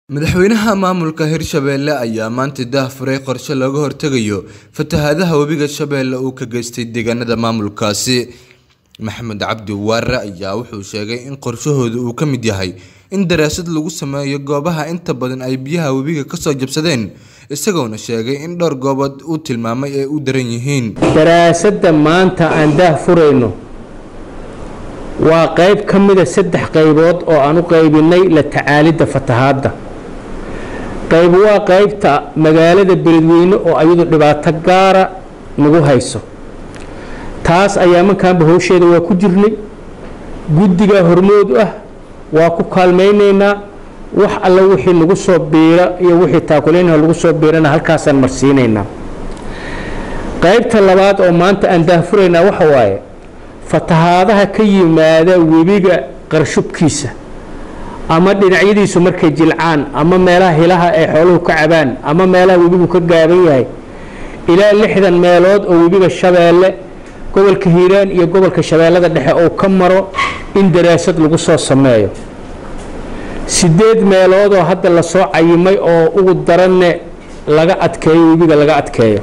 Madaxweynaha maamulka Hirshabelle ayaa maanta daahfuray qorshe looga hortagayo fatahaadaha webiga Shabeelle uu ka geystay deegaanada maamulkaasi. Maxamed Cabdi Waare ayaa wuxuu sheegay in qorshahooda uu ka mid yahay in daraasad lagu sameeyo goobaha inta badan ay biyaha webiga kasoo jabsadeen, isagoona sheegay in dhowr goobood uu tilmaamay ay u daran yihiin. daraasadda maanta aan daahfurayno waa qayb ka mida saddex qaybood oo aan u qaybinay la tacaalidda fatahaadda qayb waa qaybta magaalada beledweyne oo iyadu dhibaato gaara nagu hayso taas ayaa markaanba howsheeda waa ku jirnay guddiga hormood ah waa ku kaalmaynaynaa wax alla wixii nagu soo biira iyo wixii taakuleynha lagu soo biirana halkaasaan marsiinaynaa qaybta labaad oo maanta aan daahfuraynaa waxa waaye fatahaadaha ka yimaada webiga qarshubkiisa ama dhinacyadiisu markay jilcaan ama meelaha hilaha ay xooluhu ka cabaan ama meelaha webigu ka gaaban yahay ilaa lixdan meelood oo webiga shabeelle gobolka hiiraan iyo gobolka shabeellada dhexe oo ka maro in daraasad lagu soo sameeyo sideed meelood oo hadda lasoo cayimay oo ugu daranne laga adkeeyo webiga laga adkeeyo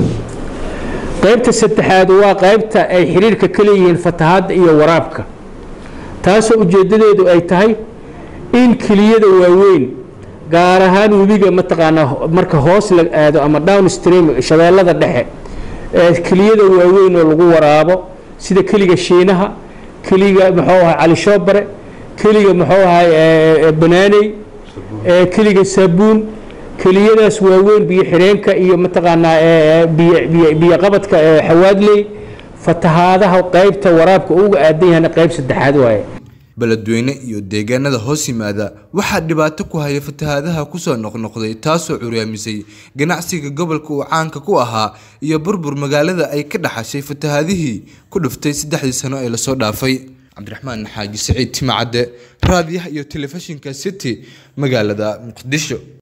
qaybta saddexaad waa qaybta ay xiriirka ka leeyihiin fatahaadda iyo waraabka taasoo ujeeddadeedu ay tahay in keliyada waaweyn gaar ahaan webiga mataqaanaa marka hoos la aado ama downstream shabeellada dhexe ee keliyada waaweyn oo lagu waraabo sida keliga shiinaha keliga muxuu ahay cali shoobare keliga muxuu ahay banaaney keliga saabuun keliyadaas waaweyn biyo xireenka iyo mataqaanaa biyo qabadka xawaadley fatahaadaha qaybta waraabka uga aadan yahana qayb saddexaad waaye beledweyne iyo deegaanada hoos yimaada waxaa dhibaato ku haya fatahaadaha kusoo noqnoqday taasoo curyaamisay ganacsiga gobolka uu caanka ku ahaa iyo burbur magaalada ay ka dhaxashay fatahaadihii ku dhuftay saddexdii sano ee lasoo dhaafay cabdiraxmaan xaaji siciid timacadde raadiyaha iyo telefishinka city magaalada muqdisho